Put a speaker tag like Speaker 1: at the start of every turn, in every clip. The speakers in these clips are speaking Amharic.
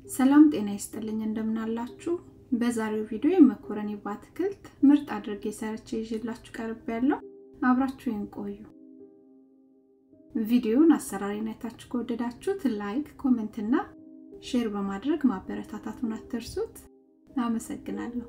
Speaker 1: ሰላም ጤና ይስጥልኝ እንደምናላችሁ። በዛሬው ቪዲዮ የመኮረኒ በአትክልት ምርጥ አድርጌ ሰርቼ ይዤላችሁ ቀርብ ያለው አብራችሁን ቆዩ። ቪዲዮውን አሰራሪን አይታችሁ ከወደዳችሁት ላይክ፣ ኮሜንት እና ሼር በማድረግ ማበረታታቱን አትርሱት። አመሰግናለሁ።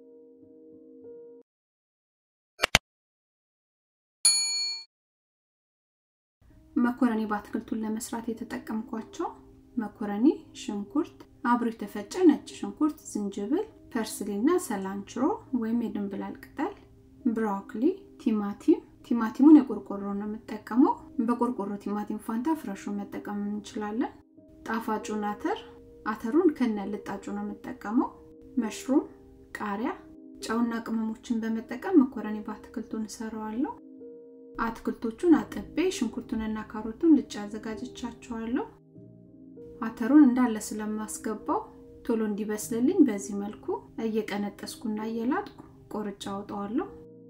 Speaker 1: መኮረኒ በአትክልቱን ለመስራት የተጠቀምኳቸው መኮረኒ፣ ሽንኩርት፣ አብሮ የተፈጨ ነጭ ሽንኩርት፣ ዝንጅብል፣ ፐርስሊ እና ሰላንችሮ ወይም የድንብላል ቅጠል፣ ብሮኮሊ፣ ቲማቲም። ቲማቲሙን የቆርቆሮ ነው የምጠቀመው። በቆርቆሮ ቲማቲም ፋንታ ፍረሹን መጠቀም እንችላለን። ጣፋጩን አተር፣ አተሩን ከነ ልጣጩ ነው የምጠቀመው። መሽሩም፣ ቃሪያ፣ ጨውና ቅመሞችን በመጠቀም መኮረኒ በአትክልቱን እሰራዋለሁ። አትክልቶቹን አጥቤ ሽንኩርቱንና ካሮቱን ልጬ አዘጋጅቻቸዋለሁ። አተሩን እንዳለ ስለማስገባው ቶሎ እንዲበስልልኝ በዚህ መልኩ እየቀነጠስኩና እየላጥኩ ቆርጬ አውጣዋለሁ።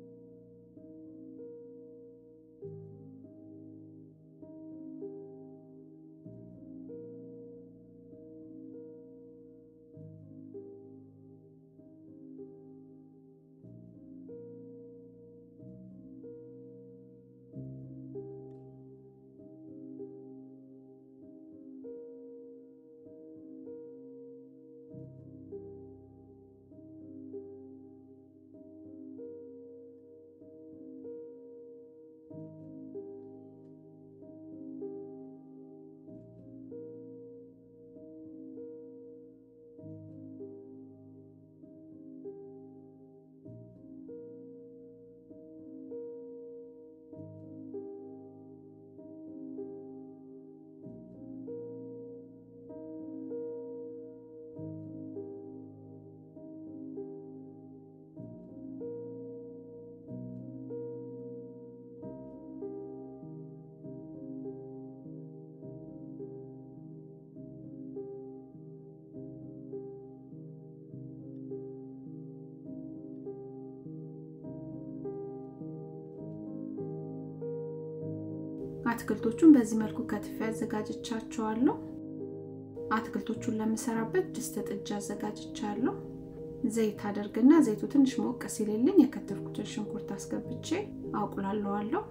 Speaker 1: አትክልቶቹን በዚህ መልኩ ከትፌ አዘጋጅቻቸዋለሁ። አትክልቶቹን ለምሰራበት ድስት ጥጃ አዘጋጅቻለሁ። ዘይት አደርግና ዘይቱ ትንሽ ሞቅ ሲልልኝ የከተፍኩትን ሽንኩርት አስገብቼ አቁላለዋለሁ።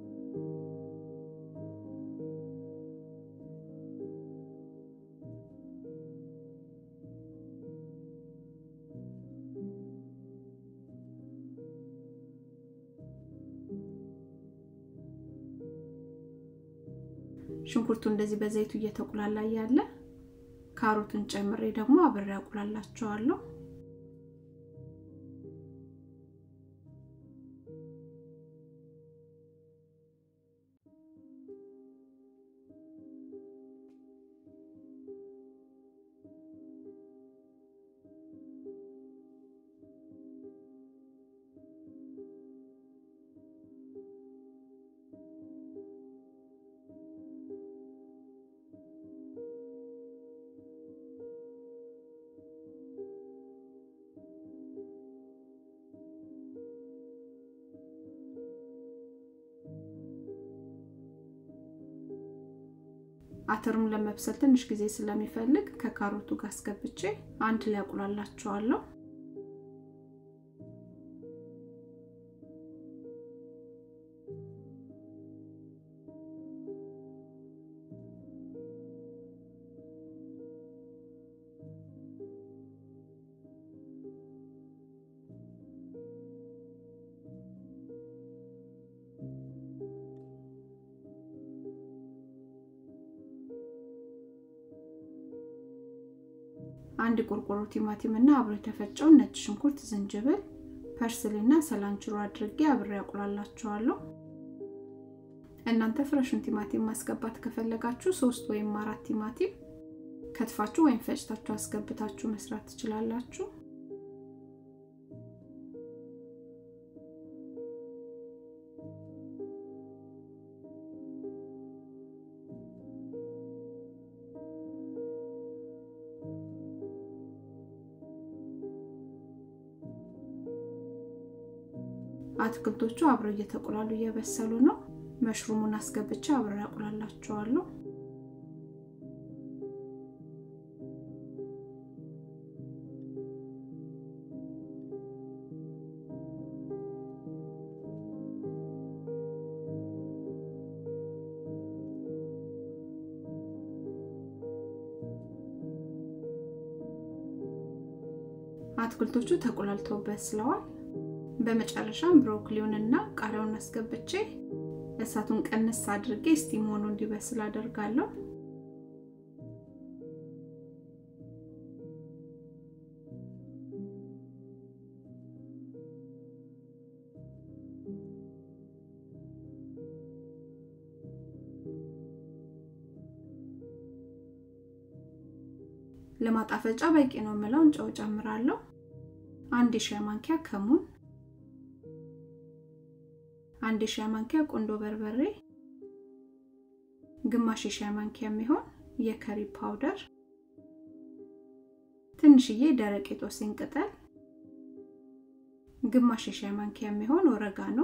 Speaker 1: ሽንኩርቱ እንደዚህ በዘይቱ እየተቁላላ ያለ ካሮትን ጨምሬ ደግሞ አብሬ አቁላላቸዋለሁ። አተሩን ለመብሰል ትንሽ ጊዜ ስለሚፈልግ ከካሮቱ ጋር አስገብቼ አንድ ላይ አቁላላቸዋለሁ። አንድ ቆርቆሮ ቲማቲም እና አብሮ የተፈጨውን ነጭ ሽንኩርት፣ ዝንጅብል፣ ፐርስሊ እና ሰላንችሮ አድርጌ አብሬ አቁላላቸዋለሁ። እናንተ ፍረሹን ቲማቲም ማስገባት ከፈለጋችሁ ሶስት ወይም አራት ቲማቲም ከትፋችሁ ወይም ፈጭታችሁ አስገብታችሁ መስራት ትችላላችሁ። አትክልቶቹ አብረው እየተቆላሉ እየበሰሉ ነው። መሽሩሙን አስገብቼ አብሬ አቁላላቸዋለሁ። አትክልቶቹ ተቆላልተው በስለዋል። በመጨረሻም ብሮኮሊውንና ቃሪያውን አስገብቼ እሳቱን ቀንስ አድርጌ ስቲም ሆኖ እንዲበስል አደርጋለሁ። ለማጣፈጫ በቂ ነው የምለውን ጨው ጨምራለሁ። አንድ የሻይ ማንኪያ ከሙን፣ አንድ የሻይ ማንኪያ ቁንዶ በርበሬ፣ ግማሽ የሻይ ማንኪያ የሚሆን የከሪ ፓውደር፣ ትንሽዬ ደረቅ የጦስኝ ቅጠል፣ ግማሽ የሻይ ማንኪያ የሚሆን ኦሬጋኖ፣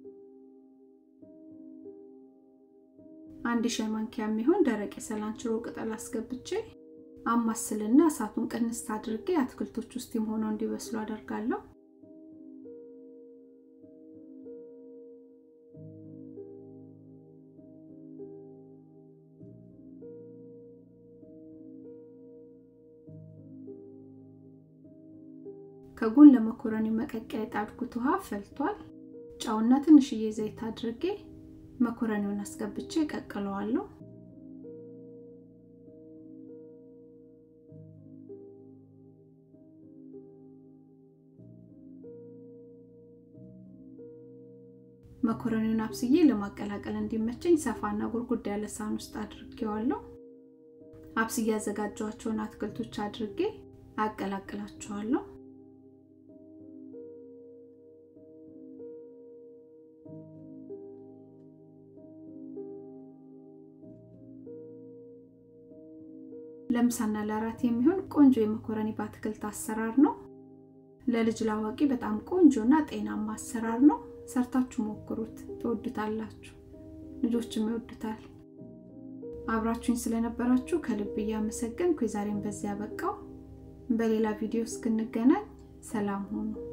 Speaker 1: አንድ የሻይ ማንኪያ የሚሆን ደረቅ የሰላንችሮ ቅጠል አስገብቼ አማስልና እሳቱን ቅንስ አድርጌ አትክልቶች ውስጥም ሆነው እንዲበስሉ አደርጋለሁ። ከጎን ለመኮረኒ መቀቀያ የጣድኩት ውሃ ፈልቷል። ጨውና ትንሽዬ ዘይት አድርጌ መኮረኒውን አስገብቼ ቀቅለዋለሁ። መኮረኒውን አብስዬ ለማቀላቀል እንዲመቸኝ ሰፋና ጉርጉድ ያለ ሳህን ውስጥ አድርጌዋለሁ። አብስዬ ያዘጋጇቸውን አትክልቶች አድርጌ አቀላቅላቸዋለሁ። ለምሳና ለአራት የሚሆን ቆንጆ የመኮረኒ በአትክልት አሰራር ነው። ለልጅ ላዋቂ በጣም ቆንጆና ጤናማ አሰራር ነው። ሰርታችሁ ሞክሩት፣ ትወዱታላችሁ። ልጆችም ይወዱታል። አብራችሁኝ ስለነበራችሁ ከልብ እያመሰገንኩ የዛሬን በዚያ በቃው። በሌላ ቪዲዮ እስክንገናኝ ሰላም ሁኑ።